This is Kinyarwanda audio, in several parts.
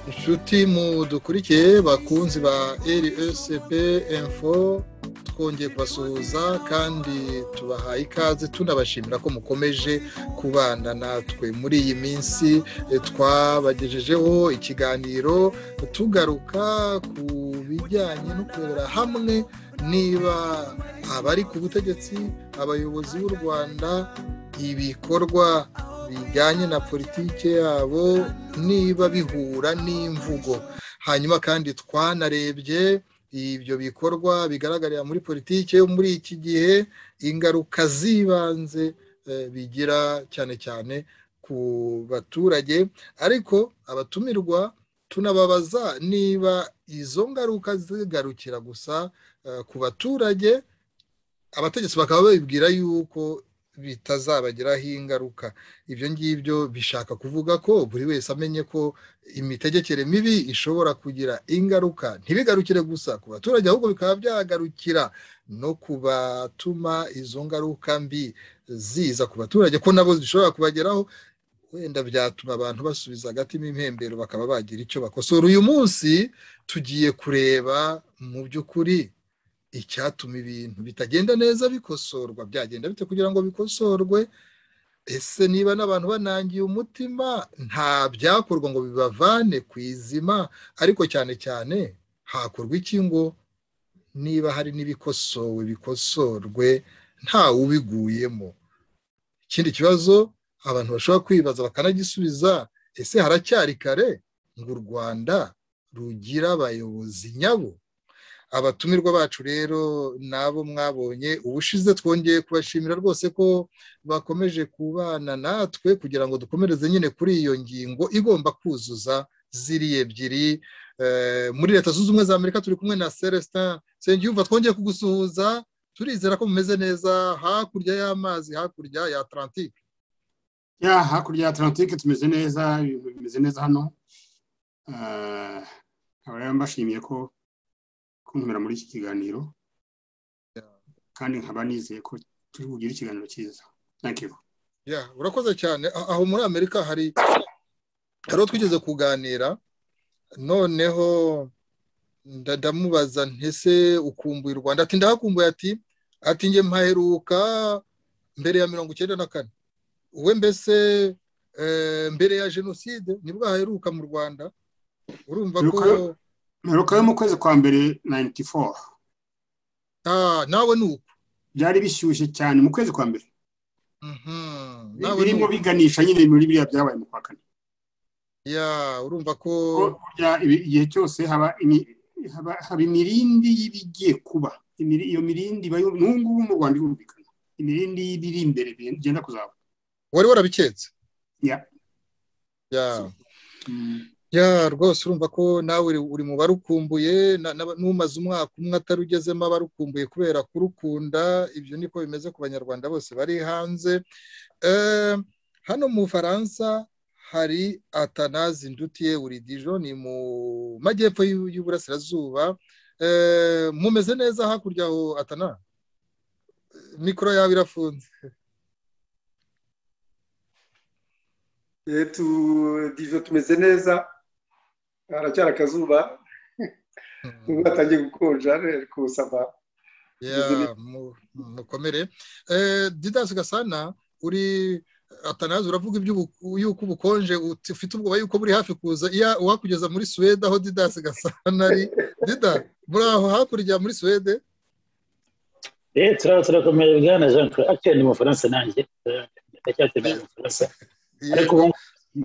inshuti mudukurikiye bakunzi ba rsp info twongeye kubasuhuza kandi tubahaye ikaze tunabashimira ko mukomeje kubana natwe muri iyi minsi twabagejejeho ikiganiro tugaruka ku bijyanye no kurebera hamwe niba abari ku butegetsi abayobozi b'u rwanda ibikorwa bijyanye na politiki yabo niba bihura n'imvugo hanyuma kandi twanarebye ibyo bikorwa bigaragarira muri politiki yo muri iki gihe ingaruka z'ibanze bigira cyane cyane ku baturage ariko abatumirwa tunababaza niba izo ngaruka zigarukira gusa ku baturage abategetsi bakaba babibwira yuko bitazabagiraho ingaruka ibyo ngibyo bishaka kuvuga ko buri wese amenye ko imitegekere mibi ishobora kugira ingaruka ntibigarukire gusa ku baturage ahubwo bikaba byagarukira no kubatuma izo ngaruka mbi ziza ku baturage ko nabo zishobora kubageraho wenda byatuma abantu basubiza agatima impembero bakaba bagira icyo bakosora uyu munsi tugiye kureba mu by'ukuri icyatuma ibintu bitagenda neza bikosorwa byagenda bite kugira ngo bikosorwe ese niba n'abantu banangiye umutima nta byakorwa ngo bibavane ku izima ariko cyane cyane hakorwa iki ngo niba hari n'ibikosowe bikosorwe nta ubiguyemo ikindi kibazo abantu bashobora kwibaza bakanagisubiza ese haracyari kare ngo u rwanda rugira abayobozi nyabo abatumirwa bacu rero nabo mwabonye ubushize twongeye kubashimira rwose ko bakomeje kubana natwe kugira ngo dukomereze nyine kuri iyo ngingo igomba kuzuza ziriya ebyiri muri leta zunze ubumwe za amerika turi kumwe na celestin nsengiyumva twongeye kugusuhuza turizera ko mumeze neza hakurya y'amazi hakurya ya atlantike ya hakurya ya atlantike tumeze neza ibintu bimeze neza hano nkaba mbashimiye ko kuntumira muri iki kiganiro kandi nkaba nizeye ko turi bugire ikiganiro cyiza urakoze cyane aho muri amerika hari hariho twigeze kuganira noneho ndamubaza ntese ukumbuye u rwanda ati ndahakumbuye ati ati nge mpaheruka mbere ya mirongo icyenda na kane uwe mbese mbere ya jenoside nibwo haheruka mu rwanda urumva ko mperuka yo mu kwezi kwa mbere nayiniti foru nawe ni uko byari bishyushye cyane mu kwezi kwa mbere birimo biganisha nyine muri biriya byabaye mu kwa kane urumva ko igihe cyose haba imirindi y'ibigiye kuba iyo mirindi iba ngubu mu rwanda irumvikana imirindi y'ibiri imbere bigenda kuzaba wari warabiketse ya ya rwose urumva ko nawe uri mu barukumbuye n'umaze umwaka umwe atarugezemo abarukumbuye kubera kurukunda ibyo niko bimeze ku banyarwanda bose bari hanze hano mu faransa hari atanazi ndutiye uridijo ni mu majyepfo y'uburasirazuba mumeze neza hakurya aho atana mikoro yawe irafunze dijo tumeze neza haracyari akazuba ubu hatangiye gukonja ariko saba mukomere didasi gasana uri atanazi uravuga yuko ubukonje ufite ubwoba yuko buri hafi kuza uwakugeza muri suwede aho didasi gasana ari dida muri aho hakurya muri suwede turakomeye bwana jean claude akiri mu bufaransa nanjye ndacyakeneye mu bufaransa ariko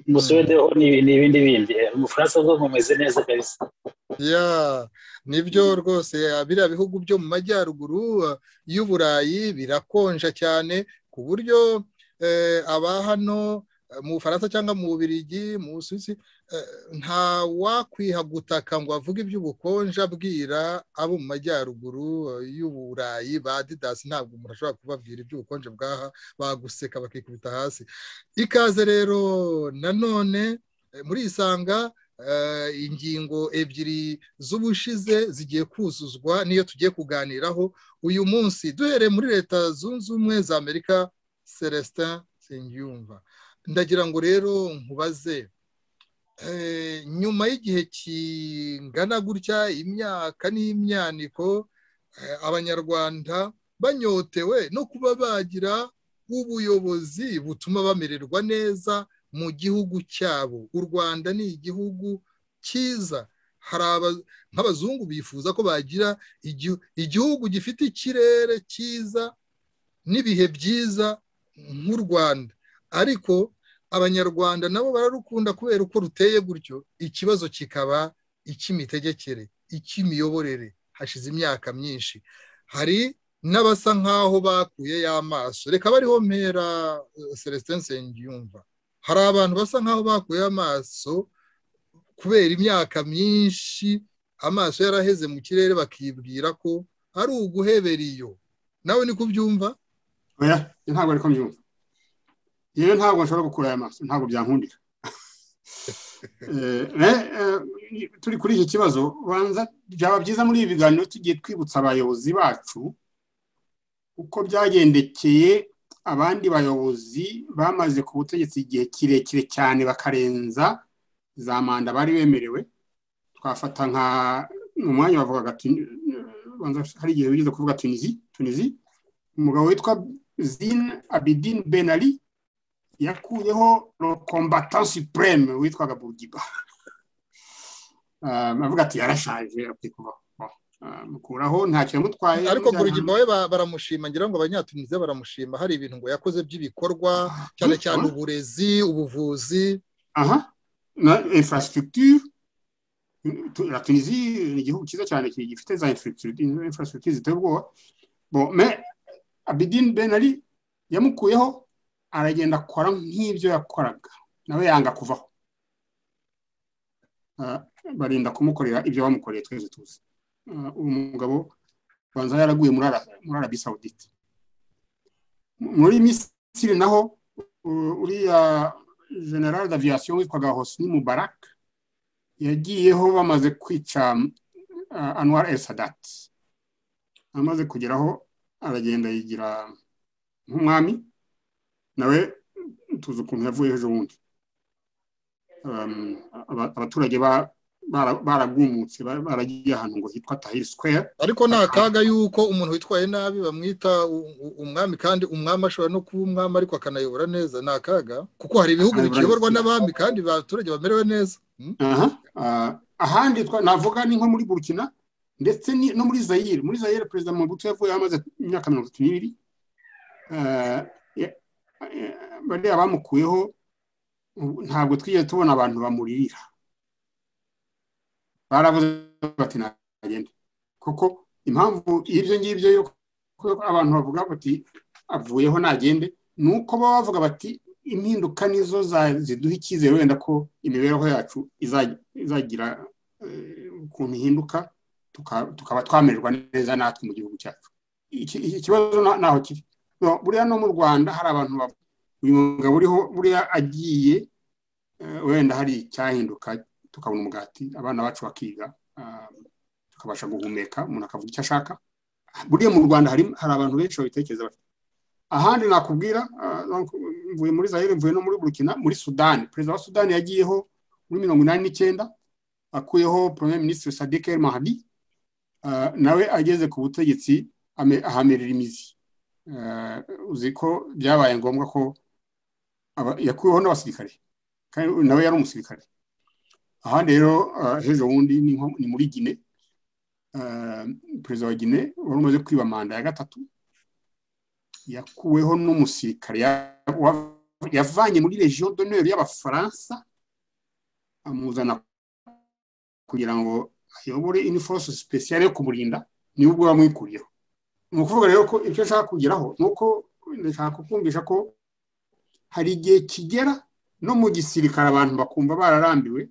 mu suwede ho ni ibindi bindi mu bufaransa bwo mumeze neza kabisa ya nibyo rwose biriya bihugu byo mu majyaruguru y'uburayi birakonja cyane ku buryo aba hano mu bufaransa cyangwa mu bubirigi mu busuwisi nta wakwiha gutaka ngo avuge iby'ubukonje abwira abo mu majyaruguru y'uburayi ba didasi ntabwo umuntu ashobora kubabwira iby'ubukonje bwaha baguseka bakikubita hasi ikaze rero nanone muri isanga ingingo ebyiri z'ubushize zigiye kuzuzwa niyo tugiye kuganiraho uyu munsi duhereye muri leta zunze ubumwe za amerika celestin nsengiyumva ndagira ngo rero nkubaze nyuma y'igihe kingana gutya imyaka n'imyaniko abanyarwanda banyotewe no kuba bagira ubuyobozi butuma bamererwa neza mu gihugu cyabo u rwanda ni igihugu cyiza hari nk'abazungu bifuza ko bagira igihugu gifite ikirere cyiza n'ibihe byiza nk'u rwanda ariko abanyarwanda nabo bararukunda kubera uko ruteye gutyo ikibazo kikaba icy'imitegekere icy'imiyoborere hashize imyaka myinshi hari n'abasa nk'aho bakuye y'amaso reka bariho mpera celestin nsengiyumva hari abantu basa nk'aho bakuye amaso kubera imyaka myinshi amaso yaraheze mu kirere bakibwira ko ari uguhebera iyo nawe ni kubyumva oya ntabwo ari kubyumva rero ntabwo nshobora gukura aya maso ntabwo byankundira turi kuri iki kibazo banza byaba byiza muri ibi biganiro tugiye twibutsa abayobozi bacu uko byagendekeye abandi bayobozi bamaze ku butegetsi igihe kirekire cyane bakarenza za manda bari bemerewe twafata nka mu mwanya bavugaga hari igihe wigeze kuvuga tunizi tunizi umugabo witwa zin abidin benali yakuyeho rokombatansi supureme witwaga bugiba avuga ati yarashaje mukuraho nta kintu amutwaye ariko bugiba we baramushima ngira ngo abanyatunize baramushima hari ibintu ngo yakoze by'ibikorwa cyane cyane uburezi ubuvuzi aha infrastructure la Tunisie ni igihugu cyiza cyane gifite za infrastructure ziteye ubwoba abidin benali yamukuyeho aragenda akora nk'ibyo yakoraga nawe yanga kuvaho barinda kumukorera ibyo bamukoreye twese tuzi uyu mugabo banza yaraguye muri arabi sawudite muri misiri naho uriya general d'aviyasiyo witwaga hosni mubarak yagiyeho bamaze kwica anwar el sadati amaze kugeraho aragenda yigira nk'umwami nawe tuzi ukuntu yavuye ejo bundi abaturage baragumutse baragiye ahantu ngo hitwa tahiri square ariko ni akaga y'uko umuntu witwaye nabi bamwita umwami kandi umwami ashobora no kuba umwami ariko akanayobora neza ni akaga kuko hari ibihugu bikiyoborwa n'abami kandi abaturage bamerewe neza ahandi navuga ni nko muri burkina ndetse no muri zayire muri zayire perezida mubutu yavuye amaze imyaka mirongo itatu n'ibiri bariya bamukuyeho ntabwo twigeze tubona abantu bamuririra baravuze bati ntagende kuko impamvu y'ibyo ngibyo yuko abantu bavuga bati avuyeho ntagende ni uko baba bavuga bati impinduka nizo ziduha icyizere wenda ko imibereho yacu izagira ukuntu ihinduka tukaba twamererwa neza natwe mu gihugu cyacu ikibazo ntaho kiri buriya no mu rwanda hari abantu uyu mugabo uriho buriya agiye wenda hari icyahinduka tukabona umugati abana bacu bakiga tukabasha guhumeka umuntu akavuga icyo ashaka buriya mu rwanda hari abantu benshi babitekereza ahandi nakubwira mvuye muri zayire mvuye no muri burkina muri sudani perezida wa sudani yagiyeho muri mirongo inani n'icyenda akuyeho premier minisitiri sadike el mahdi nawe ageze ku butegetsi ahamerera imizi uzi ko byabaye ngombwa ko yakuyeho n'abasirikare kandi nawe yari umusirikare aha rero hejo bundi ni muri gine perezida wa gine wari umaze kwiba manda ya gatatu yakuweho n'umusirikare yavanye muri regiyo doneri y'abafaransa amuzana kugira ngo ayobore iniforose sipesiyare yo kumurinda niwe ubwo bamwikuriyeho ni ukuvuga rero ko icyo nshaka kugeraho ni uko ndashaka kukumvisha ko hari igihe kigera no mu gisirikare abantu bakumva bararambiwe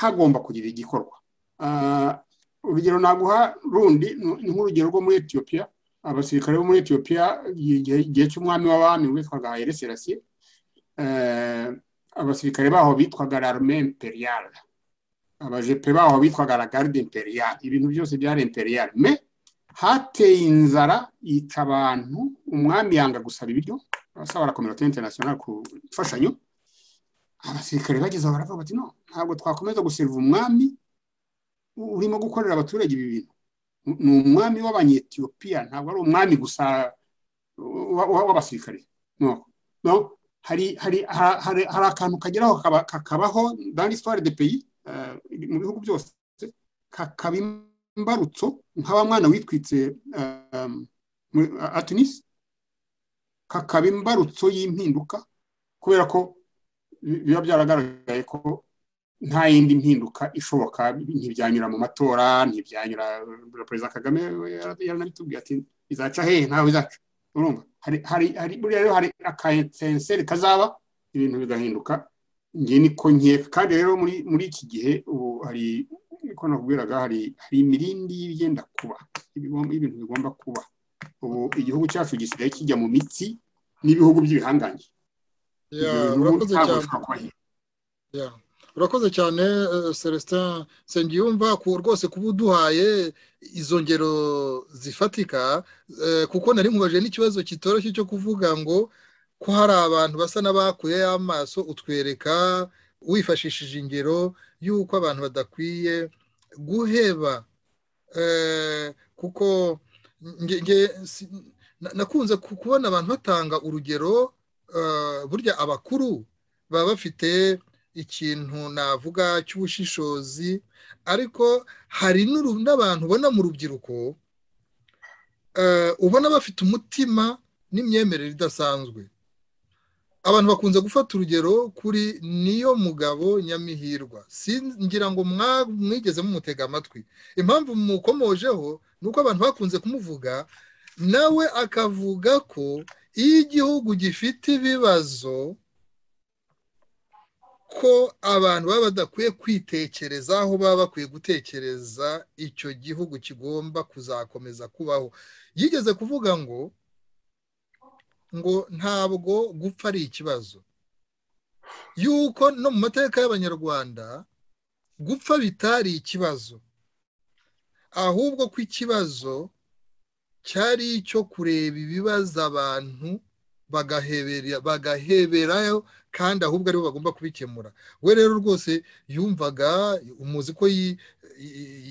hagomba kugira igikorwa urugero naguha rundi ni nk'urugero rwo muri etiyopiya abasirikare bo muri etiyopiya igihe cy'umwami w'abami witwaga ereserasiye abasirikare baho bitwaga rarume imperiyare abajepe baho bitwaga ragaride imperiyare ibintu byose byari imperiyare me hateye inzara yica abantu umwami yanga gusaba ibiryo abasaba la kominote interinasiyonari ku mfashanyo abasirikare bageze aho baravuga bati no ntabwo twakomeza guseriva umwami urimo gukorera abaturage ibi bintu ni umwami w'abanyetiyopiya ntabwo ari umwami gusa w'abasirikare no hari akantu kageraho kakabaho dans l'histoire de pays mu bihugu byose kakaba imbarutso nk'aba mwana witwitse atunisi kakaba imbarutso y'impinduka kubera ko biba byaragaragaye ko nta yindi mpinduka ishoboka ntibyanyura mu matora ntibyanyura perezida kagame yaranabitubwiye ati izaca hehe ntawe izaca urumva buriya rero hari akayensenseri kazaba ibintu bigahinduka nge niko nkeka kandi rero muri iki gihe ubu hari uko nakubwiraga hari imirindi y'ibigenda kuba ibintu bigomba kuba ubu igihugu cyacu gisigaye kijya mu mitsi n'ibihugu by'ibihangange urakoze cyane celestin nsengiyumva rwose kuba uduhaye izo ngero zifatika kuko nari nkubaje n'ikibazo kitoroshye cyo kuvuga ngo ko hari abantu basa n'abakuye amaso utwereka wifashishije ingero y'uko abantu badakwiye guheba kuko nakunze kubona abantu batanga urugero burya abakuru baba bafite ikintu navuga cy'ubushishozi ariko hari n'abantu ubona mu rubyiruko ubona bafite umutima n'imyemerere idasanzwe abantu bakunze gufata urugero kuri niyo mugabo nyamihirwa ngira ngo mwigeze mumutega amatwi impamvu mukomojeho ni uko abantu bakunze kumuvuga nawe akavuga ko iyo igihugu gifite ibibazo ko abantu baba badakwiye kwitekereza aho baba bakwiye gutekereza icyo gihugu kigomba kuzakomeza kubaho yigeze kuvuga ngo ngo ntabwo gupfa ari ikibazo yuko no mu mateka y'abanyarwanda gupfa bitari ikibazo ahubwo ko ikibazo cyari icyo kureba ibibaza abantu bagaheberayo kandi ahubwo aribo bagomba kubikemura we rero rwose yumvaga umuzi ko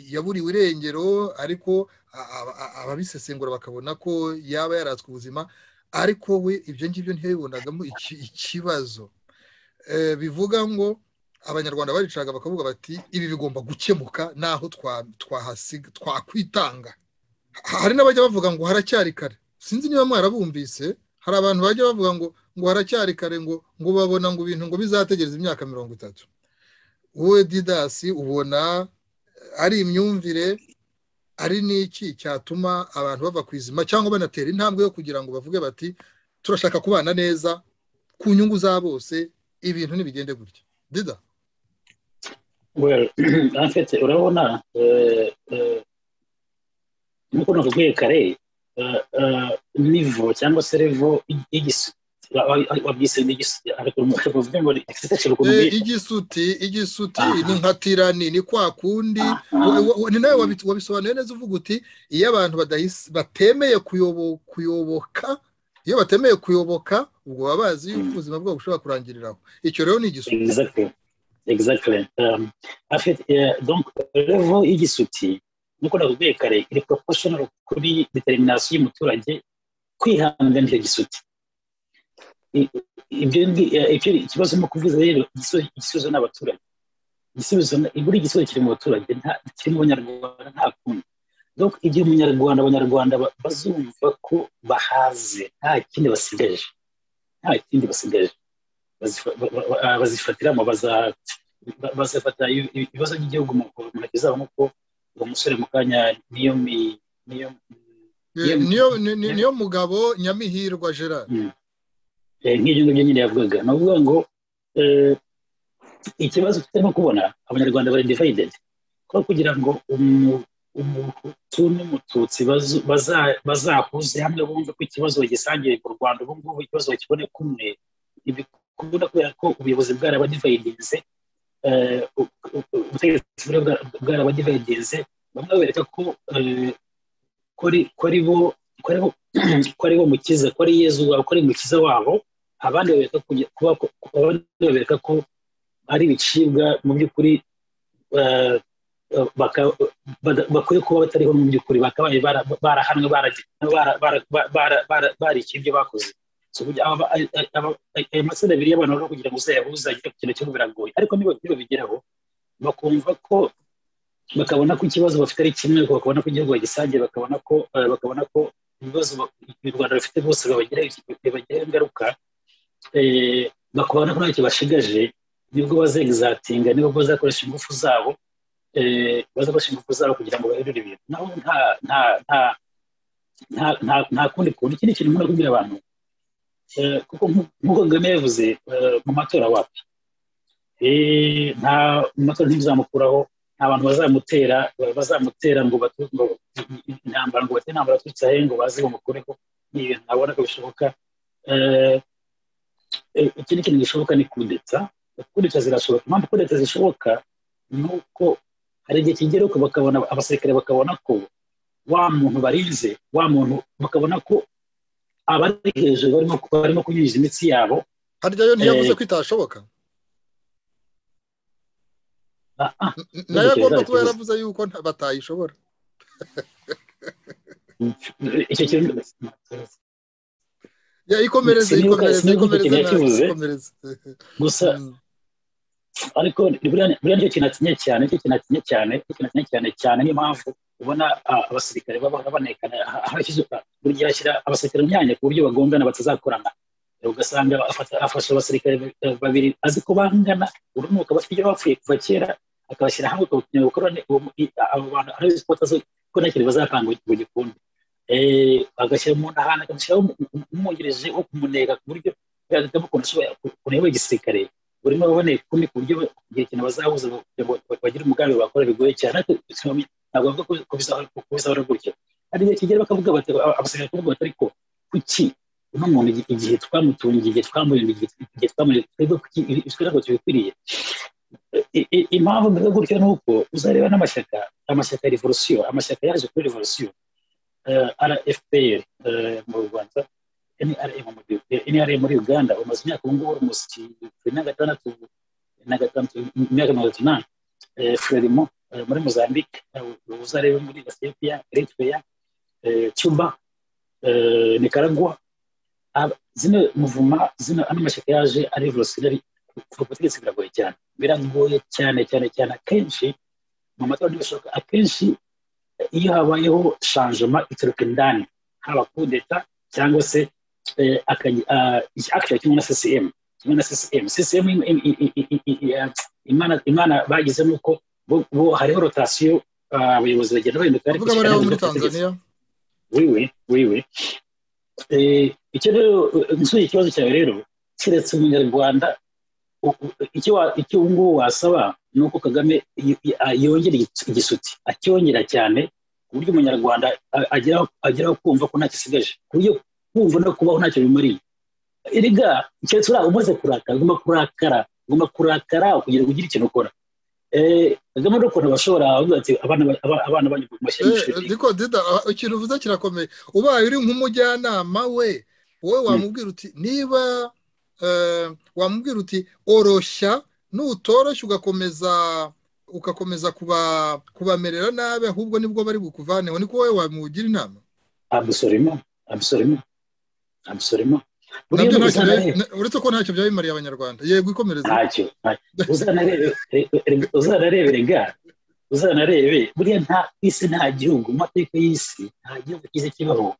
yaburiwe irengero ariko ababisesengura bakabona ko yaba yaratswe ubuzima ariko we ibyo ngibyo ntibibonagamo ikibazo bivuga ngo abanyarwanda baricaga bakavuga bati ibi bigomba gukemuka n'aho twakwitanga hari n'abajya bavuga ngo haracyari kare sinzi niba mwarabumvise hari abantu bajya bavuga ngo ngo haracyari kare ngo ngo babona ngo ibintu ngo bizategereza imyaka mirongo itatu wowe didasi ubona ari imyumvire ari n'iki cyatuma abantu bava ku izima cyangwa banatera intambwe yo kugira ngo bavuge bati turashaka kubana neza ku nyungu za bose ibintu ntibigende gutya dida urabona nk'uko nakubwiye kare nivo cyangwa se revo wabyise igisuti igisuti ni nka tirani ni kwa kundi ni nawe wabisobanuye neza uvuga uti iyo abantu batemeye kuyoboka iyo batemeye kuyoboka ubwo baba bazi yuko ubuzima bwabo bushobora kurangiriraho icyo rero ni igisuti exactly donc revo y'igisuti nuko nakubwiye kare iri proportional kuri determination y'umuturage kwihangana icyo gisuti ibyo ikibazo ni ukuvuza rero igisubizo ni abaturage igisubizo buri gisubizo kiri mu baturage kiri mu banyarwanda nta kundi donc igihe umunyarwanda abanyarwanda bazumva ko bahaze nta kindi basigaje nta kindi basigaje bazifatiramo bazafata ibibazo by'igihugu mu ntoki zabo nk'uko uwo musore mu kanya niyo niyo mugabo nyamihirwa gerard nk'ibyo ngibyo nyine yavugaga ni ukuvuga ngo ikibazo tutarimo kubona abanyarwanda bari divayidedi kuko kugira ngo umuhutu n'umututsi bazahuze hamwe bumve ko ikibazo bagisangiye mu rwanda ubu ngubu ikibazo bakibone kumwe kubona kubera ko ubuyobozi bwarabadivayidinze ubutegetsi bwarabadivayidize bamwe bereka ko ko ari bo mukiza ko ari yezu wabo ko ari mukiza wabo abandi babereka ko ari ibicibwa mu by'ukuri bakwiye kuba batariho mu by'ukuri bakabaye barahanwe barikira ibyo bakoze ayo masina abiri y'abantu barimo kugira ngo uzayahuze ikintu cyo biragoye ariko niba bigeraho bakumva ko bakabona ko ikibazo bafite ari kimwe bakabona ko igihugu bagisangiye bakabona ko bakabona ko ibibazo u rwanda rufite bose babagiraho ingaruka bakabona ko ntacyo bashigaje nibwo bazegizatinga nibwo bazakoresha ingufu zabo bazakoresha ingufu zabo kugira ngo bahindure ibintu naho nta nta nta nta nta kundi kuntu ikindi kintu umuntu kubwira abantu kuko nk'uko kagame yavuze mu matora wapi nta mu matora ntibizamukuraho nta bantu bazamutera bazamutera ngo intambara ngo batere intambara aturutse ahe ngo baze bumukureho ni ibintu ntabona ko bishoboka ikindi kintu gishoboka ni kudeta kudeta zirashoboka impamvu kudeta zishoboka ni uko hari igihe kigeruka bakabona abasirikare bakabona ko wa muntu barinze wa muntu bakabona ko abari hejuru barimo kunyunyuza imitsi yabo harya yo ntiyavuze ko itashoboka nayo agomba kuba yaravuze yuko batayishobora icyo kintu ikomereze ikomereze ikomereze gusa ariko buriya nicyo kintu atinye cyane nicyo kintu atinye cyane nicyo kintu atinye cyane cyane niyo mpamvu ubona abasirikare baba banekana buri gihe ashyira abasirikare mu myanya ku buryo bagongana batazakorana ugasanga afasha abasirikare babiri azi ko bangana urunuka bafite ibyo bapfuye kuva kera akabashyira hamwe kugira gukora abo bantu arabizi ko ko nta kintu bazapanga ngo gikunde agashyira mu ntahana akamushyiraho umwungirije wo kumuneka ku buryo byamukuntu ashobora kureba igisirikare burimo baboneye kumwe ku buryo igihe ikintu bazahuza kugira ngo bagire umugambi bakora bigoye cyane ntabwo bavuga ko bizahora gutya hari igihe kigera bakavuga bati abasirikare bakavuga bati ariko kuki uno muntu igihe twamutungiye igihe twamurinda igihe twamurinda twebwe ibyo ntabwo tubikwiriye impamvu mbivuga gutyo ni uko uzareba n'amashyaka amashyaka ya revolusiyo amashyaka yaje kuri revolusiyo rfpr mu rwanda nra muri uganda umaze imyaka ubungubu umusyi na gatandatu na gatandatu imyaka mirongo itanu frelimo muri mozambique uzarebe muri ethiopia eritrea cuba nicaragua zino muvuma zino ano mashyaka yaje ari revolutionary kuva ku butegetsi biragoye cyane biragoye cyane cyane cyane akenshi mu matora ntibishoboka akenshi iyo habayeho shanjoma ituruka indani haba kudeta cyangwa se akira kimwe na ccm kimwe na ccm ccm imana bagize ni uko bo hariho rotasiyo abayobozi bagenda bahinduka ariko muri tanzania wiwe wiwe icyo rero nsuye ikibazo cyawe rero keretse umunyarwanda icyo ubu ngubu wasaba ni uko kagame yongera igisuti acyongera cyane ku buryo umunyarwanda ageraho kumva ko ntacyo asigaje ku buryo kumva no kubaho ntacyo bimariye erega keretse uriya umaze kurakara ugomba kurakara ugomba kurakara kugira ngo ugire ikintu ukora kagame no kuntu bashobora bavuga ati abana banyu mu mashyi y'ishuri diko dida ikintu uvuze kirakomeye ubaye uri nk'umujyanama we wowe wamubwira uti niba wamubwira uti oroshya n'utoroshya ugakomeza ugakomeza kubamerera nabi ahubwo nibwo bari bukuvaneho niko wowe wamugira inama abusoremo abusoremo abusoremo uretse ko ntacyo byaba bimariye abanyarwanda yego ikomereza ntacyo uzanarebe ga uzanarebe buriya nta isi nta gihugu mu mateka y'isi nta gihugu cyiza kibaho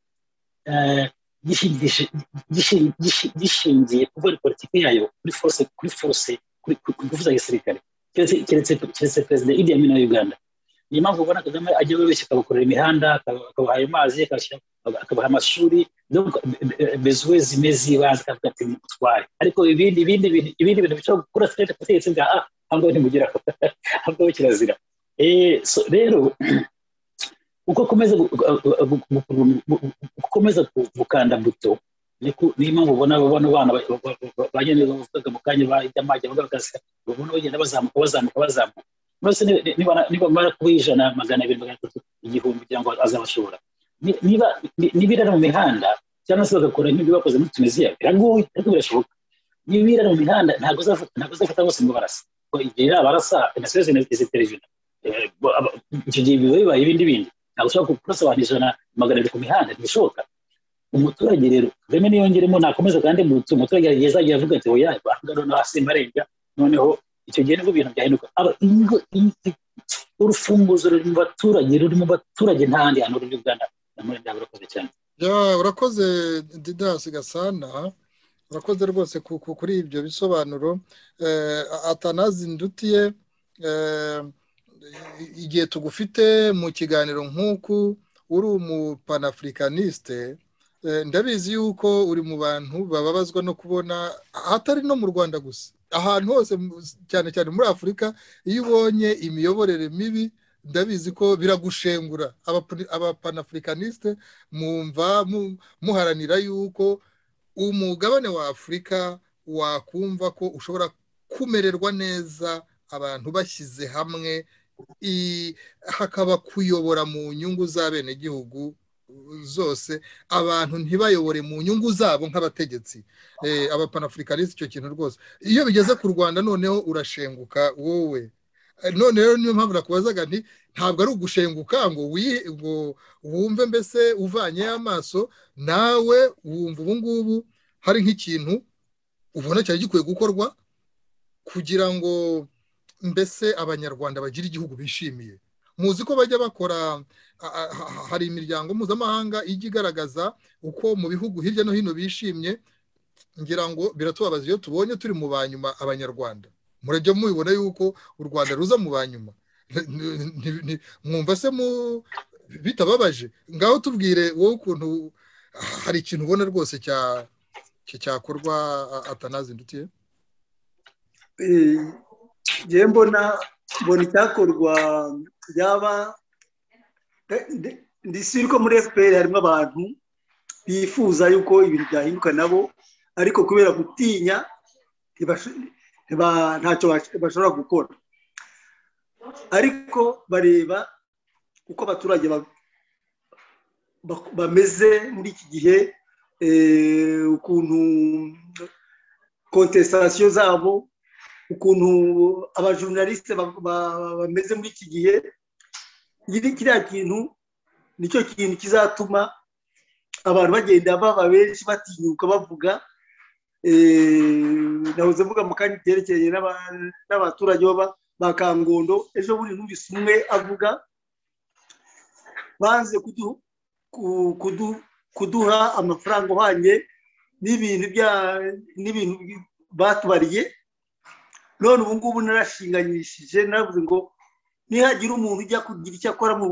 gishingiye kuva kuri politiki yayo kuri force kuri force ku kuvuza gisirikare keretse perezida idi amin wa uganda niyo mpamvu ubona kagame ajya wese akabakorera imihanda akabahaye amazi akabaha amashuri bezuwezi mezibanze akavuga ati mutware ariko ibindi ibindi ibindi bintu bishobora gukora serivisi ubutegetsi bwa a ahubwo ntimugeraho ahubwo kirazira rero uko ukomeza gukanda buto niyo mpamvu ubona bano bana bagenda bavuga mu kanya bajya bagasika ubona bagenda bazamuka bazamuka bazamuka mbese niba mara kuba ijana magana abiri magana atatu igihumbi kugira ngo azabashobora niba irara mu mihanda cyangwa se bagakora nk'ibyo bakoze muri tunisiya biragoye ariko birashoboka niba irara mu mihanda ntabwo uzafata bose ngo barasa igihe yaba arasa imisozi izi televiziyo icyo gihe biba bibaye ibindi bindi ntabwo ushobora kurasa abantu ijana magana abiri ku mihanda ntibishoboka umuturage rero reme niyongeremo nakomeza kandi umuturage igihe azajya avuga ati oya bavuga noneho hasi marenga noneho icyo gihe nibwo ibintu byahinduka urufunguzo ruri mu baturage ruri mu baturage ntahandi hantu ruri ugana na muri ntabwo urakoze cyane urakoze didasi gasana urakoze rwose kuri ibyo bisobanuro atanazi ndutiye igihe tugufite mu kiganiro nk'uku uri umupanafurikaniste ndabizi yuko uri mu bantu bababazwa no kubona hatari no mu rwanda gusa ahantu hose cyane cyane muri afurika iyo ubonye imiyoborere mibi ndabizi ko biragushengura abapanafurikaniste mwumva muharanira yuko umugabane wa afurika wakumva ko ushobora kumererwa neza abantu bashyize hamwe hakaba kuyobora mu nyungu z'abenegihugu zose abantu ntibayobore mu nyungu zabo nk'abategetsi abapanaafurikanisi icyo kintu rwose iyo bigeze ku rwanda noneho urashenguka wowe none rero niyo mpamvu nakubazaga nti ntabwo ari ugushenguka ngo wumve mbese uvanye amaso nawe wumva ubu ngubu hari nk'ikintu ubona cyari gikwiye gukorwa kugira ngo mbese abanyarwanda bagire igihugu bishimiye muzi ko bajya bakora hari imiryango mpuzamahanga ijya igaragaza uko mu bihugu hirya no hino bishimye ngira ngo biratubabaza iyo tubonye turi mu banyuma abanyarwanda murajya mubibona yuko u rwanda ruza mu banyuma mwumva se bitababaje ngaho tubwire wowe ukuntu hari ikintu ubona rwose cyakorwa atanazindutiye ngewe mbona mbona icyakorwa byaba ndisubire ko muri efuperi harimo abantu bifuza yuko ibintu byahinduka nabo ariko kubera gutinya ntacyo bashobora gukora ariko bareba uko abaturage bameze muri iki gihe ukuntu kontesitasiyo zabo ukuntu abajurnalisite bameze muri iki gihe kiriya kintu nicyo kintu kizatuma abantu bagenda baba benshi batinyuka bavuga nahoze mvuga mu kandi byerekeye n'abaturage ba kangondo ejo bundi numvise umwe avuga banze kuduha amafaranga uhanye n'ibintu batubariye none ubu ngubu narashinganyishije navuze ngo nihagira umuntu ujya kugira icyo akora mu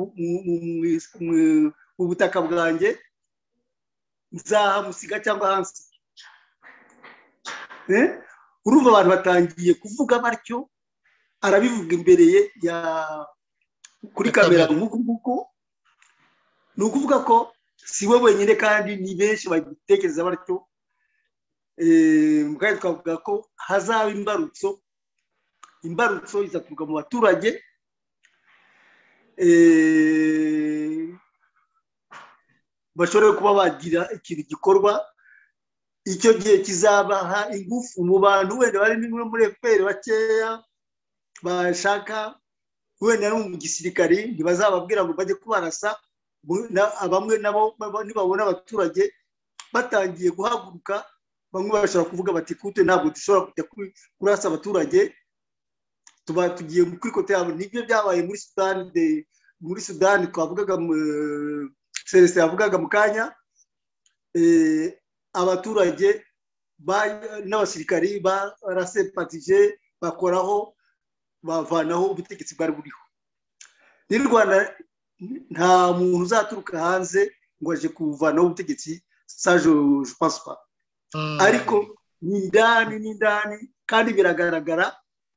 butaka bwanjye nzahamusiga cyangwa hansi urumva abantu batangiye kuvuga batyo arabivuga imbere ye kuri kamera nk'uku nguku ni ukuvuga ko si we wenyine kandi ni benshi bagitekereza batyo kandi twavuga ko hazaba imbarutso imbarutso izaturuka mu baturage bashobora kuba bagira ikintu gikorwa icyo gihe kizabaha ingufu mu bantu wenda bari bimwe muri efuperi bakeya bashaka wenda no mu gisirikari ntibazababwira ngo bajye kubarasa bamwe nabo nibabona abaturage batangiye guhaguruka bamwe bashobora kuvuga bati kute ntabwo dushobora kujya kurasa abaturage tuba tugiye kuri kote yabo nibyo byabaye muri sudani muri sudani twavugaga celestin yavugaga mu kanya abaturage n'abasirikari barasepatije bakoraho bavanaho ubutegetsi bwari buriho n'u rwanda nta muntu uzaturuka hanze ngo aje kuvanaho ubutegetsi saje pasipa ariko ni indani n'indani kandi biragaragara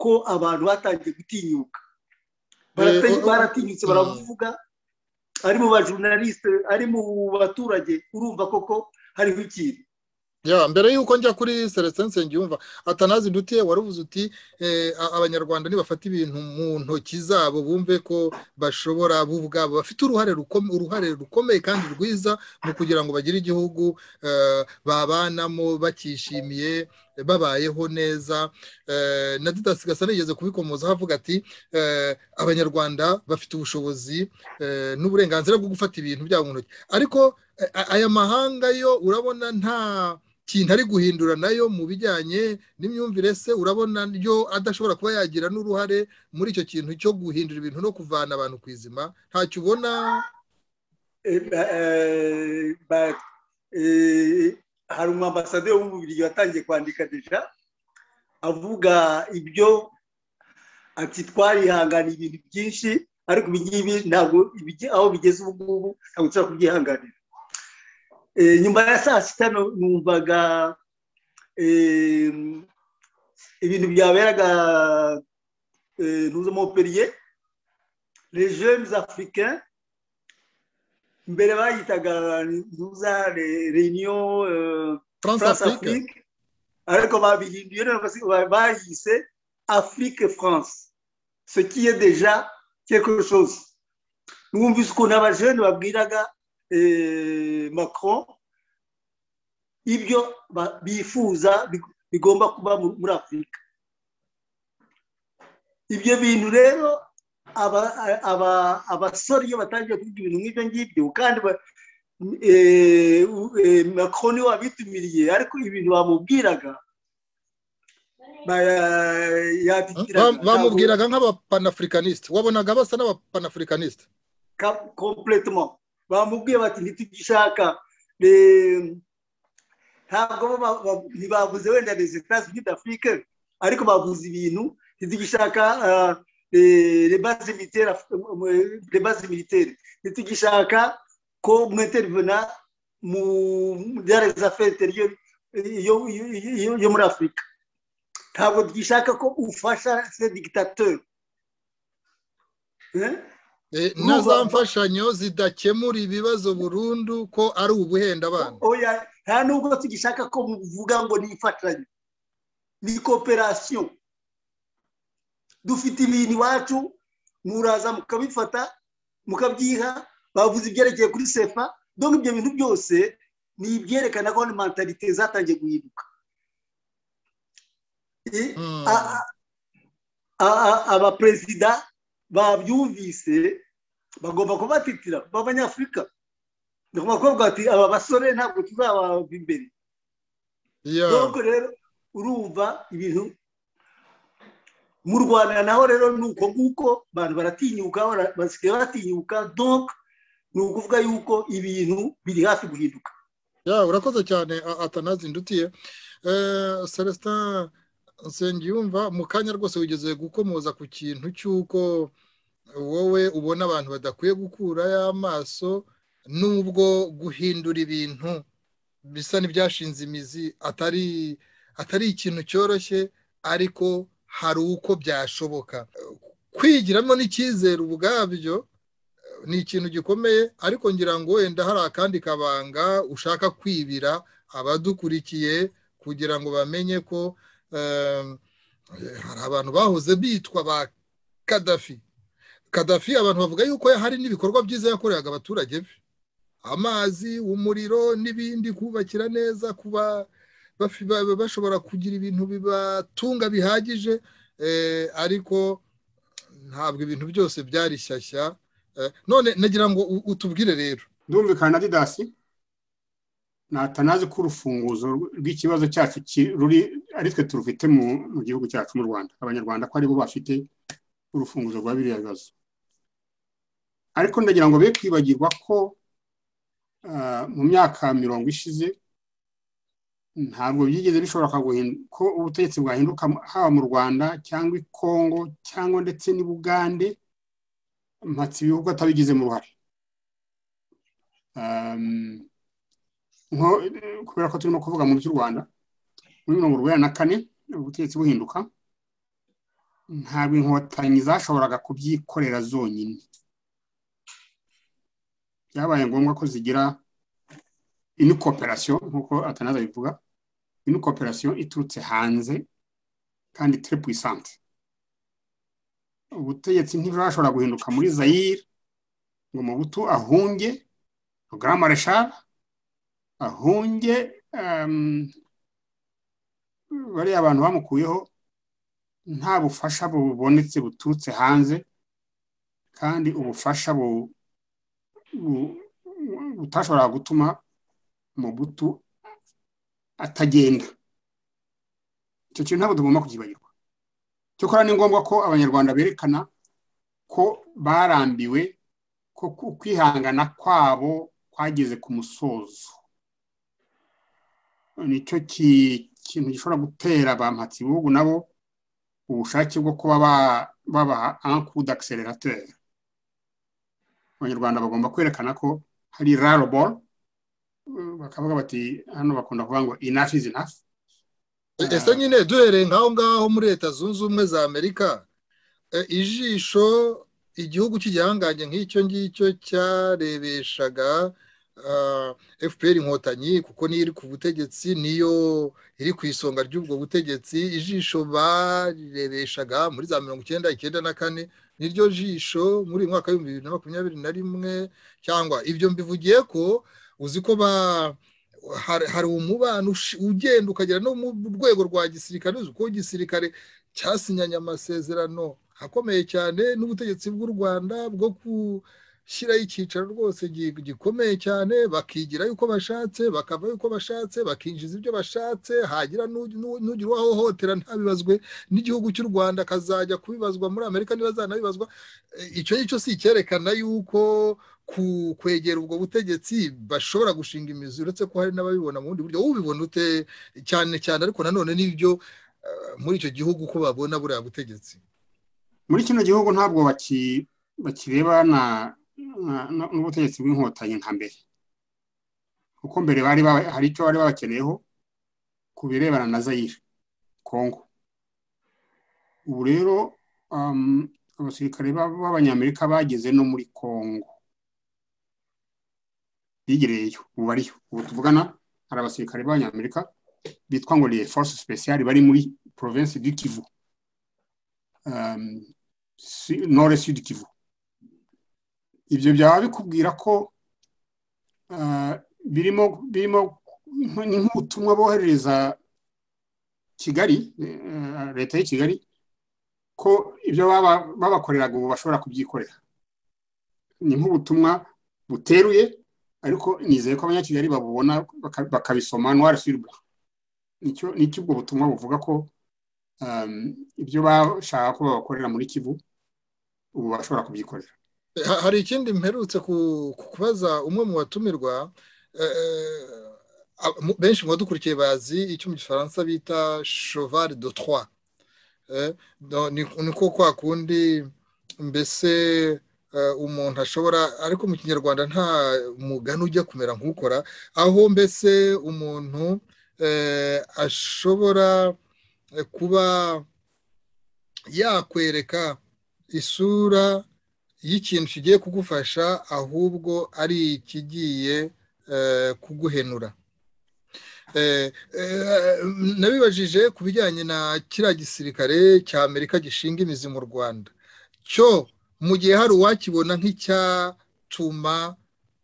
ko abantu batangiye gutinyuka baratinyutse baravuga ari mu bajurnalisite ari mu baturage urumva koko hariho ikintu mbere y'uko njya kuri celestin nsengiyumva atanazi ndutiye wari uvuze uti abanyarwanda nibafata ibintu mu ntoki zabo bumve ko bashobora bo ubwabo bafite uruhare rukomeye kandi rwiza mu kugira ngo bagire igihugu babanamo bakishimiye babayeho neza na didasi gasa nigeze kubikomozaho avuga ati abanyarwanda bafite ubushobozi n'uburenganzira bwo gufata ibintu byabo mu ntoki ariko aya mahanga yo urabona nta kintu ari guhindura nayo mu bijyanye n'imyumvire se urabona yo adashobora kuba yagira n'uruhare muri icyo kintu cyo guhindura ibintu no kuvana abantu ku izima ntacyo ubona hari umwambasaderi w'umubiri watangiye kwandika deja avuga ibyo ati twarihangana ibintu byinshi ariko ibi ngibi ntabwo aho bigeze ubu ngubu ntabwo dushobora kubyihanganira nyuma ya saa sita numvaga ibintu byaberaga mpuzamoperiye rejeni afurika mbere bayitaga reyiniyo france afurika ariko babihinduye bayise afurike france sekiye deja quelque chose numvise ukuntu abajene babwiraga macron ibyo bifuza bigomba kuba muri afurika ibyo bintu rero abasore iyo batangiye kuvuga ibintu nk'ibyo ngibyo kandi macron niwe wabitumiriye ariko ibintu bamubwiraga bamubwiraga nk'abapanafurikanisite wabonaga basa n'abapanafurikanisite kompletemo bamubwiye bati ntitugishaka ntabwo ntibavuze wenda les etats unis d'afrique ariko bavuze ibintu ntitugishaka les bases militaires les bases militaires ntitugishaka ko mwintervena mu byari affaires intérieures yo muri afurika ntabwo tugishaka ko ufasha se dictateur na za mfashanyo zidakemura ibibazo burundu ko ari ubuhenda abana nta nubwo tugishaka ko muvuga ngo ni imfatanya ni kooperasiyo dufite ibintu iwacu muraza mukabifata mukabyiha bavuze ibyerekeye kuri sefa dore ibyo bintu byose ni ibyerekana ko mentalite zatangiye guhinduka abaperezida babyumvise bagomba kubatitira b'abanyafurika ni ukuvuga ati aba basore ntabwo tuzabava imbere ntabwo rero urumva ibintu mu rwanda naho rero ni uko nguko abantu baratinyuka basigaye baratinyuka donk ni ukuvuga yuko ibintu biri hafi guhinduka urakoze cyane atanazi ndutiye celestin nsengiyumva mu kanya rwose wigeze gukomoza ku kintu cy'uko wowe ubona abantu badakwiye gukurayo amaso n'ubwo guhindura ibintu bisa n'ibyashinze imizi atari atari ikintu cyoroshye ariko hari uko byashoboka kwigiramo n'icyizere ubwabyo ni ikintu gikomeye ariko ngira ngo wenda hari akandi kabanga ushaka kwibira abadukurikiye kugira ngo bamenye ko hari abantu bahoze bitwa ba kadafi kadafi abantu bavuga yuko hari n'ibikorwa byiza yakoreraga abaturage be amazi umuriro n'ibindi kubakira neza kuba bashobora kugira ibintu bibatunga bihagije ariko ntabwo ibintu byose byari shyashya none nagira ngo utubwire rero ndumvikana didasi natanazi ko urufunguzo rw'ikibazo cyacu ruri ari twe turufite mu gihugu cyacu mu rwanda abanyarwanda ko aribo bafite urufunguzo rwa biriya bibazo ariko ndagira ngo be kwibagirwa ko mu myaka mirongo ishize ntabwo byigeze bishoboka ko ubutegetsi bwahinduka haba mu rwanda cyangwa i kongo cyangwa ndetse n'i bugande mpatse ibihugu atabigizemo uruhare kubera ko turimo kuvuga mu by'u rwanda muri mirongo urwera na kane ubutegetsi buhinduka ntabwo inkotanyi zashoboraga kubyikorera zonyine byabaye ngombwa ko zigira ino kooperasiyo nk'uko atanaza bivuga ino kooperasiyo iturutse hanze kandi tire puwisante ubutegetsi ntibwashobora guhinduka muri zayire ngo mubutu ahunge rugarama reshara ahunge bariya abantu bamukuyeho nta bufasha bubonetse buturutse hanze kandi ubufasha butashobora gutuma umubutu atagenda icyo kintu ntabwo tugomba kubyibagirwa cyokora ni ngombwa ko abanyarwanda berekana ko barambiwe ko kwihangana kwabo kwageze ku musozo nicyo kintu gishobora gutera ba bihugu nabo ubushake bwo kuba babaha ankudu akisererateri abanyarwanda bagomba kwerekana ko hari raroboro bakavuga bati hano bakunda kuvuga ngo inafi izi nafi ese nyine duhereye nk'aho ngaho muri leta zunze ubumwe za amerika ijisho igihugu cy'igihangange nk'icyo ngicyo cyarebeshaga fpr inkotanyi kuko niyo iri ku butegetsi niyo iri ku isonga ry'ubwo butegetsi ijisho barereshaga muri za mirongo icyenda icyenda na kane niryo jisho muri uyu mwaka w'ibihumbi bibiri na makumyabiri na rimwe cyangwa ibyo mbivugiye ko uzi ko ba hari umubano ugenda ukagera no mu rwego rwa gisirikare uzi ko igisirikare cyasinyanye amasezerano akomeye cyane n'ubutegetsi bw'u rwanda bwo gushyiraho icyicaro rwose gikomeye cyane bakigira yuko bashatse bakava yuko bashatse bakinjiza ibyo bashatse hagira n'ugira uwahohotera ntabibazwe n'igihugu cy'u rwanda akazajya kubibazwa muri amerika ntibazanabibazwa icyo ngicyo si icyerekana yuko kwegera ubwo butegetsi bashobora gushinga imizi uretse ko hari n'ababibona mu bundi buryo ubibona ute cyane cyane ariko nanone n'ibyo muri icyo gihugu uko babona buriya butegetsi muri kino gihugu ntabwo bakirebana n'ubutegetsi bw'inkotanyi nka mbere kuko mbere hari icyo bari babakeneyeho ku birebana na zayire kongo ubu rero abasirikare b'abanyamerika bageze no muri kongo bigereyeyo ubu bariyo ubu tuvugana hari abasirikare b'abanyamerika bitwa ngo ni force special bari muri province du kivu nore sud kivu ibyo byaba bikubwira ko birimo birimo ni nk'ubutumwa boherereza kigali leta y'i kigali ko ibyo babakoreraga ubu bashobora kubyikorera ni nk'ubutumwa buteruye ariko nizeye ko abanyakigali babubona bakabisoma noire sur blanc nicyo ubwo butumwa buvuga ko ibyo bashaka ko babakorera muri kivu ubu bashobora kubyikorera hari ikindi mperutse kubaza umwe mu batumirwa benshi mu badukurikiye bazi icyo mu gifaransa bita cheval de trois niko kwa kundi mbese umuntu ashobora ariko mu kinyarwanda nta mugani ujya kumera nk'ukora aho mbese umuntu ashobora kuba yakwereka isura y'ikintu kigiye kugufasha ahubwo ari ikigiye kuguhenura nabibajije ku bijyanye na kiriya gisirikare cya amerika gishinga imizi mu rwanda cyo mu gihe hari uwakibona nk'icyatuma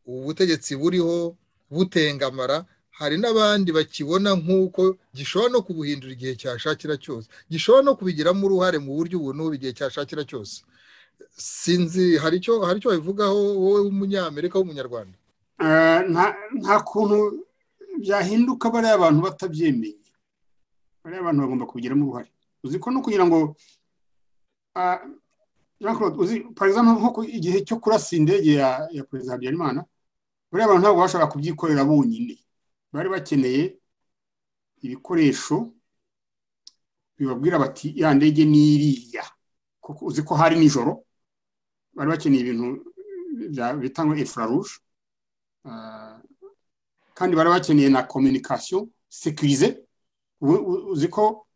ubutegetsi buriho butengamara hari n'abandi bakibona nk'uko gishobora no kubuhindura igihe cyashakira cyose gishobora no kubigiramo uruhare mu buryo ubu n'ubu igihe cyashakira cyose sinzi hari icyo hari icyo babivugaho wowe w'umunyamerika w'umunyarwanda nta kuntu byahinduka bariya abantu batabyemeye bariya abantu bagomba kubigiramo uruhare uzi ko no kugira ngo nko igihe cyo kurasa indege ya perezida habyarimana bariya abantu ntabwo bashobora kubyikorera bonyine bari bakeneye ibikoresho bibabwira bati ya ndege ni iriya kuko uzi ko hari nijoro bari bakeneye ibintu bita ngo efuraruje kandi bari bakeneye na kominikasiyo sekirize uzi ko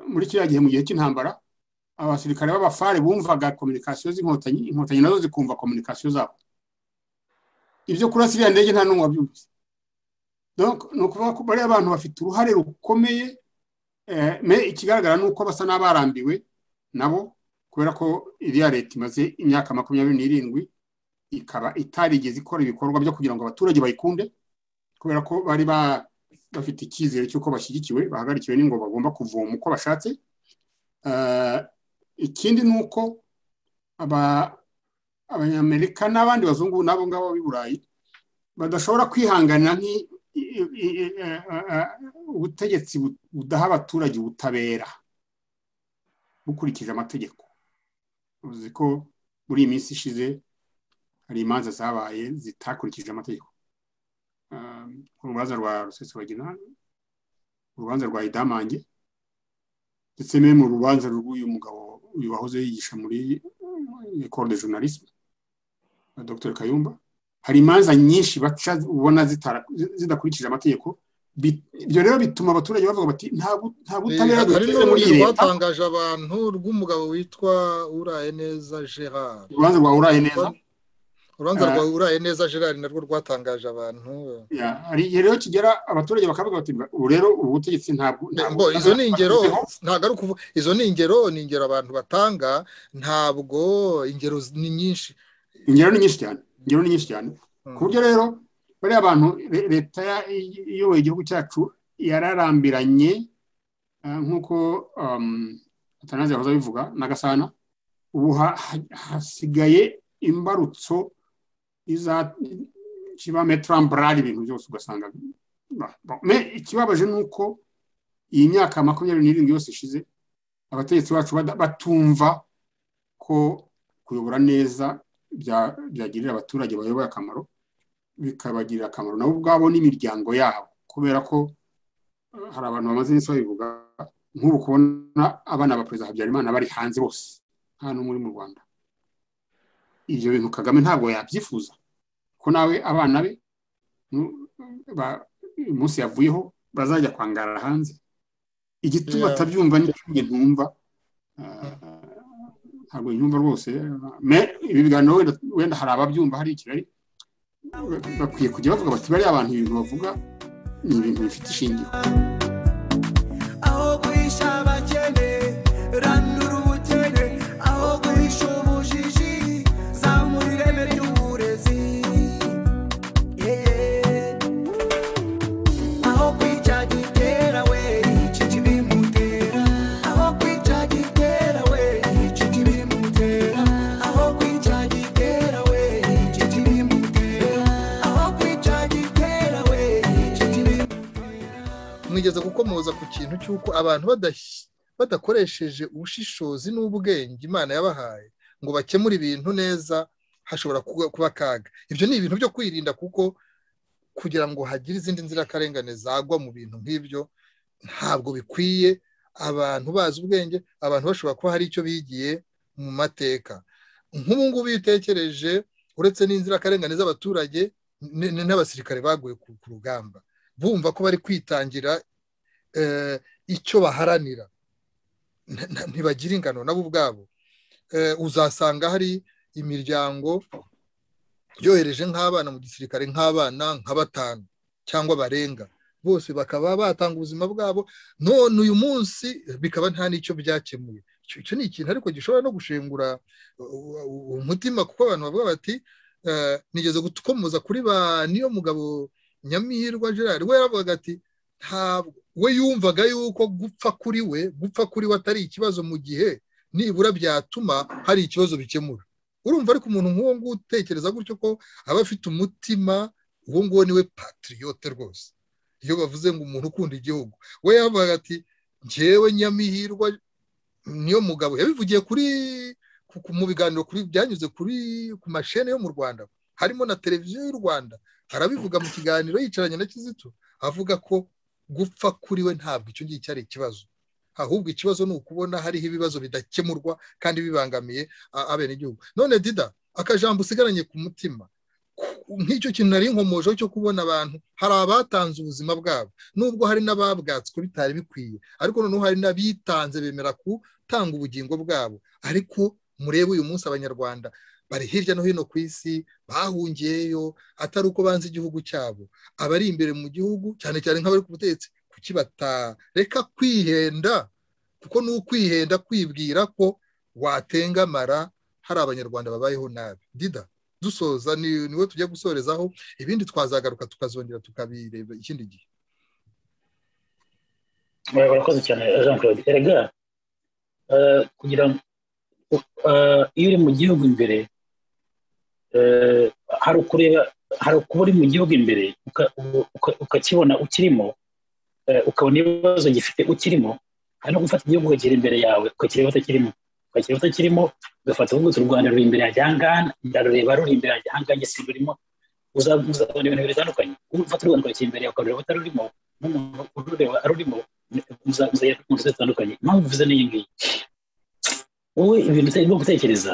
muri kiriya gihe mu gihe cy'intambara abasirikare b'abafare bumvaga kominikasiyo z'inkotanyi inkotanyi nazo zikumva kominikasiyo zabo ibyo kurasa iriya ndege nta n'umwe wabyumvise ni ukuvuga ko bariya abantu bafite uruhare rukomeye ikigaragara ni uko basa n'abarambiwe nabo kubera ko iriya leta imaze imyaka makumyabiri n'irindwi ikaba itarigeze ikora ibikorwa byo kugira ngo abaturage bayikunde kubera ko bari bafite icyizere cy'uko bashyigikiwe bahagarikiwe n'ingo bagomba kuvoma uko bashatse ikindi ni uko abanyamerika n'abandi bazungu n'abo ngabo b'i burayi badashobora kwihangana ubutegetsi budaha abaturage ubutabera bukurikije amategeko uzi ko muri iyi minsi ishize hari imanza zabaye zitakurikije amategeko urubanza rwa rusesabagina urubanza rwa idamange ndetse no mu rubanza rw'uyu mugabo uyu wahoze yigisha muri ekoro de journalisme dr kayumba hari imanza nyinshi baca ubona zidakurikije amategeko ibyo rero bituma abaturage bavuga bati nta butabera dufite muri iyi leta rwatangaje abantu rw'umugabo witwa uraye neza gerard urubanza rwa uraye neza urubanza rwa uraye neza gerard narwo rwatangaje abantu hari igihe rero kigera abaturage bakavuga bati ubu rero ubu butegetsi ntabwo izo ni ingero ntabwo ari ukuvuga izo ni ingero ni ingero abantu batanga ntabwo ingero ni nyinshi ingero ni nyinshi cyane ingero ni nyinshi cyane ku buryo rero bariya bantu leta iyoboye igihugu cyacu yararambiranye nk'uko atanazi yahoze abivuga n'agasana ubu hasigaye imbarutso kiba meturamburari ibintu byose ugasanga ikibabaje ni uko iyi myaka makumyabiri n'irindwi yose ishize abategetsi bacu batumva ko kuyobora neza byagirira abaturage bayoboye akamaro bikabagirira akamaro nabo ubwabo n'imiryango yabo kubera ko hari abantu bamaze iminsi babivuga nk'ubu kubona abana ba perezida habyarimana bari hanze bose nta n'umwe uri mu rwanda ibyo bintu kagame ntabwo yabyifuza ko nawe abana be umunsi yavuyeho bazajya kwangara hanze igituma atabyumva n'ikindi ntumva ntabwo nyumva rwose ibi biganiro wenda hari ababyumva hari i kigali bakwiye kujya bavuga bati bariya abantu ibintu bavuga ni ibintu bifite ishingiro mwigeze gukomoza ku kintu cy'uko abantu badakoresheje ubushishozi n'ubwenge imana yabahaye ngo bakemure ibintu neza hashobora kuba akaga ibyo ni ibintu byo kwirinda kuko kugira ngo hagire izindi nzirakarengane zagwa mu bintu nk'ibyo ntabwo bikwiye abantu bazi ubwenge abantu bashobora kuba hari icyo bigiye mu mateka nk'ubu ngubu iyo utekereje uretse n'inzirakarengane z'abaturage n'abasirikare baguye ku rugamba bumva ko bari kwitangira icyo baharanira ntibagira ingano nabo ubwabo uzasanga hari imiryango yohereje nk'abana mu gisirikare nk'abana nka batanu cyangwa barenga bose bakaba batanga ubuzima bwabo none uyu munsi bikaba nta n'icyo byakemuye icyo ni ikintu ariko gishobora no gushengura umutima kuko abantu bavuga bati nigeze gukomoza kuri ba niyo mugabo nyamihirwa gerard we yaravuga ati ntabwo we yumvaga yuko gupfa kuri we gupfa kuri we atari ikibazo mu gihe nibura byatuma hari ikibazo bikemura urumva ariko umuntu nk'uwo nguwo utekereza gutyo ko aba afite umutima uwo nguwo niwe patiriyote rwose iyo bavuze ngo umuntu ukunda igihugu we yavuga ati ngewe nyamihirwa niyo mugabo yabivugiye kuri mu biganiro kuri byanyuze kuri ku mashene yo mu rwanda harimo na televiziyo y'u rwanda harabivuga mu kiganiro yicaranye na kizito avuga ko gupfa kuri we ntabwo icyo ngicyo ari ikibazo ahubwo ikibazo ni ukubona hariho ibibazo bidakemurwa kandi bibangamiye abenegihugu none dida akajambo usigaranye ku mutima nk'icyo kintu nari inkomojeho cyo kubona abantu hari abatanze ubuzima bwabo nubwo hari n'ababwatswe bitari bikwiye ariko noneho hari n'abitanze bemera gutanga ubugingo bwabo ariko murebe uyu munsi abanyarwanda bari hirya no hino ku isi bahungiyeyo atari uko banze igihugu cyabo abari imbere mu gihugu cyane cyane nk'abari ku butegetsi kuki batareka kwihenda kuko ni ukwihenda kwibwira ko watengamara hari abanyarwanda babayeho nabi dida dusoza niwe tujya gusorezaho ibindi twazagaruka tukazongera tukabireba ikindi gihe murakoze cyane jean claude erega kugira ngo iyo uri mu gihugu imbere hari ukureba hari ukuba uri mu gihugu imbere ukakibona ukirimo ukabona ibibazo gifite ukirimo hari no gufata igihugu ukakiri imbere yawe ukakireba utakirimo ukakireba utakirimo ugafata uvuga uti u rwanda ruri imbere yanjye ahangaha ndarureba ruri imbere yanjye ahangaha si rurimo uzabona ibintu bitandukanye ufata u rwanda ukakiri imbere yawe ukarureba utarurimo n'umuntu urureba arurimo muzajya mu nzu zitandukanye impamvu mvuze n'iyi ngiyi wowe ibintu ugomba gutekereza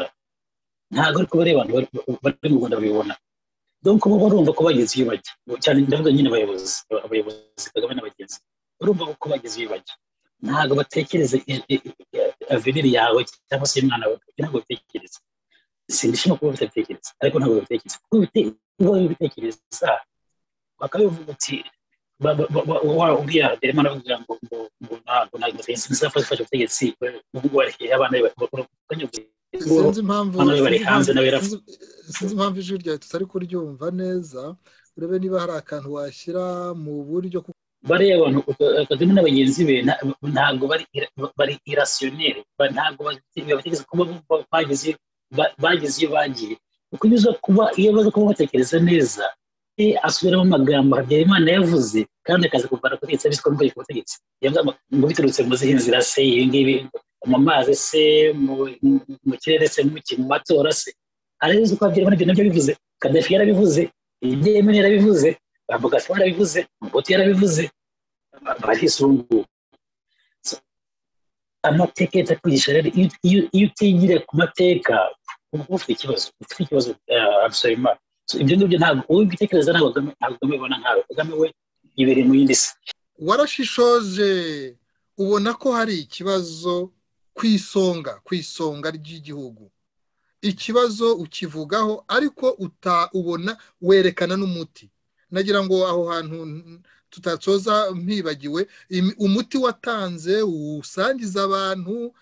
ntabwo ari kubera abantu bari mu rwanda babibona dore ko baba urumva ko bageze iyo bajya cyane ndavuga nyine abayobozi abayobozi kagame n'abagenzi urumva ko bageze iyo bajya ntabwo batekereza aveniri yawe cyangwa se umwana wawe ntabwo babitekereza sindishima kuba batatekereza ariko ntabwo babitekereza kuko babitekereza bakabivuga uti uriya derema aravuga ngo ngo ngo ntabwo ntabwo ntizafashe ubutegetsi ubwo wariheye abana sinzi impamvu sinzi impamvu ijwi ryawe tutari kuryumva neza urebe niba hari akantu washyira mu buryo bariya abantu kagame n'abagenzi be ntabwo bari irasiyoneri ntabwo batekereza kuba bageze bageze iyo bagiye kuko iyo uza kuba iyo baza kuba batekereza neza asubiramo amagambo habyarimana yavuze kandi akaza kuvana kutegetsi abiswe n'ubwenge ku butegetsi ngo biturutse mu zihe nzira se ibi ngibi mu mazi se mu kirere se mu matora se arabizi ko habyarimana ibyo nabyo bivuze kadafi yarabivuze ibyemene yarabivuze abogasi yarabivuze mubuti yarabivuze barisungu amateka leta kwigisha rero iyo utigira ku mateka uba ufite ikibazo ufite ikibazo abusoyimana ibyo ngibyo ntabwo wowe ubitekereza ntabwo kagame ubona nkawe kagame we yibere mu yindi si warashishoje ubona ko hari ikibazo ku isonga ku isonga ry'igihugu ikibazo ukivugaho ariko ubona werekana n'umuti nagira ngo aho hantu tutatsoza mpibagiwe umuti watanze usangiza abantu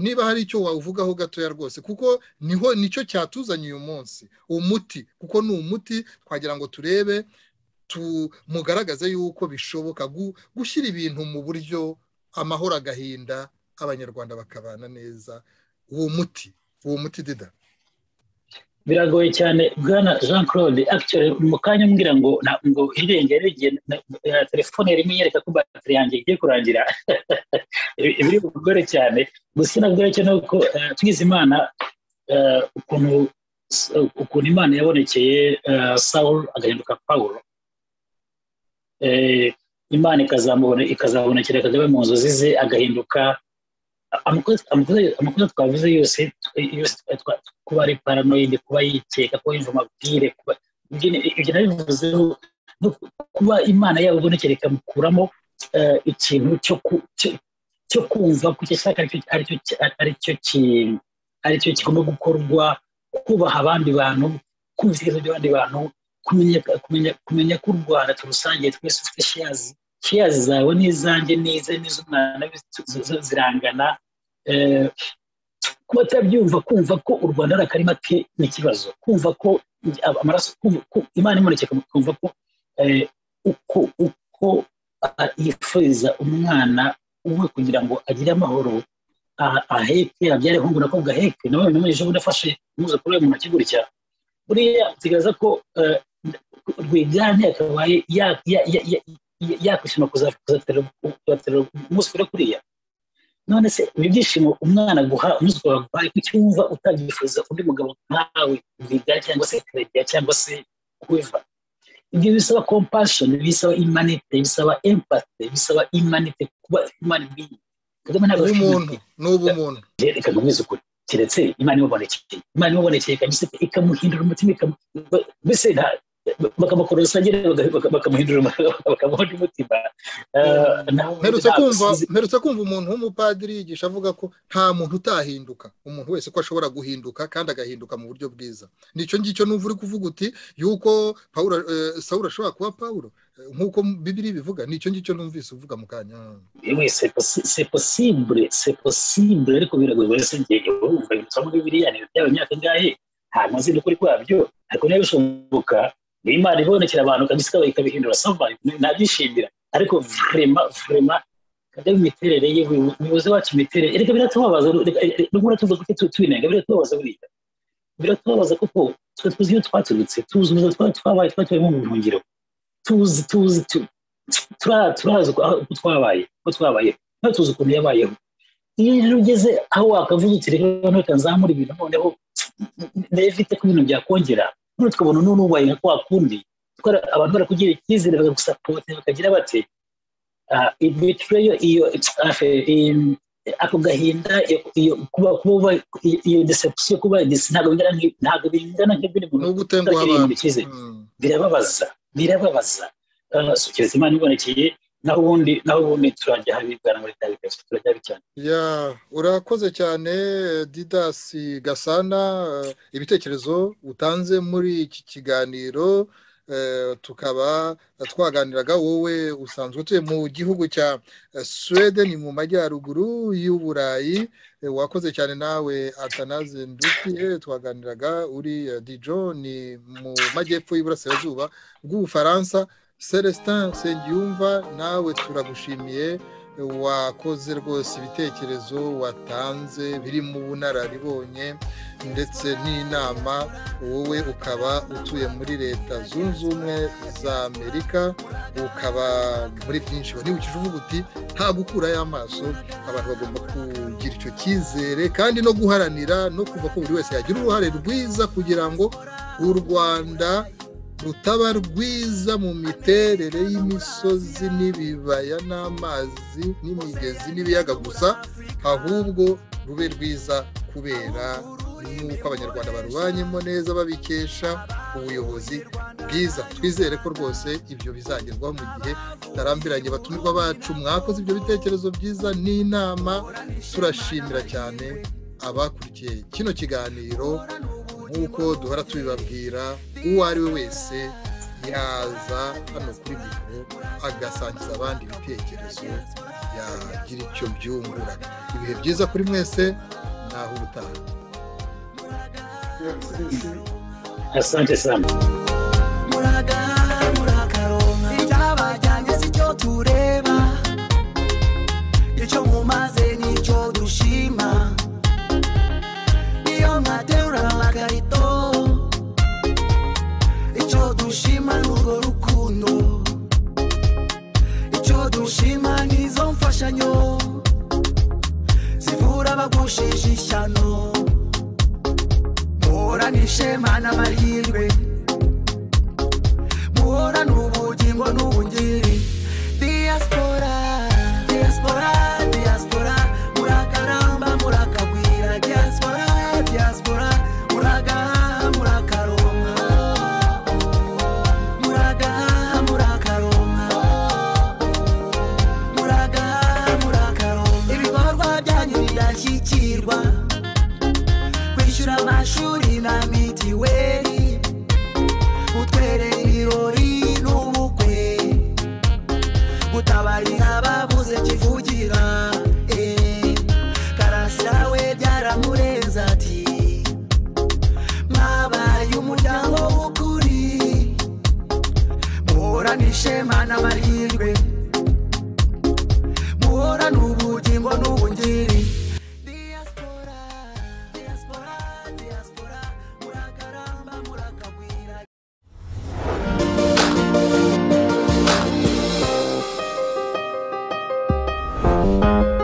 niba hari icyo wavugaho gatoya rwose kuko niho nicyo cyatuzanye uyu munsi umuti kuko ni umuti twagira ngo turebe mugaragaze yuko bishoboka gushyira ibintu mu buryo amahoro agahinda abanyarwanda bakabana neza uwo muti uwo muti dida biragoye cyane bwana jean claude mu kanya mbwira ngo ngo irengero telefone rimwe yereka ko batiri yanjye igiye kurangira biri bugore cyane gusa nabwo cyo ni uko twize imana ukuntu ukuntu imana yabonekeye sawul agahinduka paul imana ikazabonekera kagame mu nzozi ze agahinduka amakosa twavuze yose kuba ari paranoide kuba yikeka kuba yumva amabwire ibyo nabivuzeho kuba imana yabo ibonekera ikamukuramo ikintu cyo kumva ko icyo ashaka ari cyo kigomba gukorwa kubaha abandi bantu kumva ibitekerezo by'abandi bantu kumenya ko u rwanda turusangiye twese ufite shiyazi shiyazi zawe n'izanjye n'ize n'iz'umwana zirangana kuba atabyumva kumva ko u rwanda ari akarima ke ni ikibazo kumva ko amaraso imana imunekeka kumva ko uko yifuriza umwana umwe kugira ngo agire amahoro aheke abyare hungu nako gaheke nawe noneho ejo bundi afashe umwuzukuru we mu ntoki gutya buriya zigaragaza ko rwiganje yakabaye yakwishima kuzaterera umwuzukuru kuriya none se ibi byishimo umwana aguha umwuzukuru waguhaye kuki wumva utabyifuza undi mugabo nkawe rwiganje cyangwa se karegira cyangwa se kubiva ibyo bisaba compassion bisaba imanite bisaba empathy bisaba imanite kuba imana ibwiye kagame ntabwo ari umuntu ni ubumuntu reka nkomeze ukuri keretse imana imubonekeye imana imubonekeye ikamuhindura umutima mbese bakamukora rusange bakamuhindura bakamuhindura umutima mperutse kumva umuntu w'umupadiri yigisha avuga ko nta muntu utahinduka umuntu wese ko ashobora guhinduka kandi agahinduka mu buryo bwiza nicyo ngicyo numva uri kuvuga uti yuko sawura ashobora kuba pawuro nk'uko bibiri bivuga nicyo ngicyo numvise uvuga mu kanya se posibure se posibure ariko biragoye wese ngiye wumva ibintu bya bibiriya ni ibyaba imyaka ingahe ntabwo nzi n'ukuri kwabyo ariko niba bishoboka iyo imana ibonekera abantu kabisa ikabihindura sava nabyishimira ariko vurema vurema kagame imiterere ye umuyobozi wacu imiterere reka biratubabaza nubwo uratuza kuko tubinenga biratubabaza buriya biratubabaza kuko twe tuzi iyo twaturutse tuzi ubuzima twari twabaye twari mu buhungiro tuzi tuzi turazi uko twabaye uko twabaye ntabwo tuzi ukuntu yabayeho iyo rero ugeze aho wakavuga uti reka none nzamura ibintu noneho nevite ko ibintu byakongera none tukabona n'ubu nubaye nka kwa kundi abantu barakugira icyizere bakagusapote bakagira bati ibitreyo iyo ako gahinda kuba kuba iyo deception kuba ntabwo bingana ntabwo bingana nk'ibindi muntu gutenguha abantu birababaza birababaza kiretse imana ibonekeye naho ubundi naho ubundi turajya habibwana muri tariki turajya habi cyane ya urakoze cyane didasi gasana ibitekerezo utanze muri iki kiganiro tukaba twaganiraga wowe usanzwe utuye mu gihugu cya suwede ni mu majyaruguru y'uburayi wakoze cyane nawe atanaze ndutiye twaganiraga uri dijo ni mu majyepfo y'iburasirazuba bw'ubufaransa celestin nsengiyumva nawe turagushimiye wakoze rwose ibitekerezo watanze biri mu bunararibonye ndetse n'inama wowe ukaba utuye muri leta zunze ubumwe za amerika ukaba muri byinshi nibukije uvuga uti nta gukurayo amaso abantu bagomba kugira icyo cyizere kandi no guharanira no kumva ko buri wese yagira uruhare rwiza kugira ngo u rwanda rutaba rwiza mu miterere y'imisozi n'ibibaya n'amazi n'imigezi n'ibiyaga gusa ahubwo rube rwiza kubera n'uko abanyarwanda barubanyemo neza babikesha ubuyobozi bwiza twizere ko rwose ibyo bizagerwaho mu gihe tutarambiranye batumirwa bacu mwakoze ibyo bitekerezo byiza n'inama turashimira cyane abakurikiye kino kiganiro nk'uko duhora tubibabwira uwo ari we wese yaza hano kuri mikoro agasangiza abandi ibitekerezo yagira icyo byungura ibihe byiza kuri mwese naho ubutaha asante sana muragaha murakaronka icyabajyanye si cyo tureba icyo mumaze nicyo dushima niyo mwaterura amakarito icyo dushima n'urwo rukundo icyo dushima n'izo mfashanyo zivura abagushije ishyano muhorane ishema n'amahirwe muhorane ubugingo n'ubungiri diaspora diaspora diaspora murakaramba murakagwira diaspora diaspora muragaha murakaronka muragaha murakaronka muragaha murakaronka ibikorwa byanyu birashyikirwa kwishyura amashuri na mitiweli utwerere ibirori n'ubukwe gutabariza ababuze kivugira eh. karasira we byaramurenze ati mwabaye umuryango w'ukuri muhorane ishema n'amahirwe muhorane ubugingo n'ubungiri diaspora diaspora diaspora murakaramba murakagwira thank you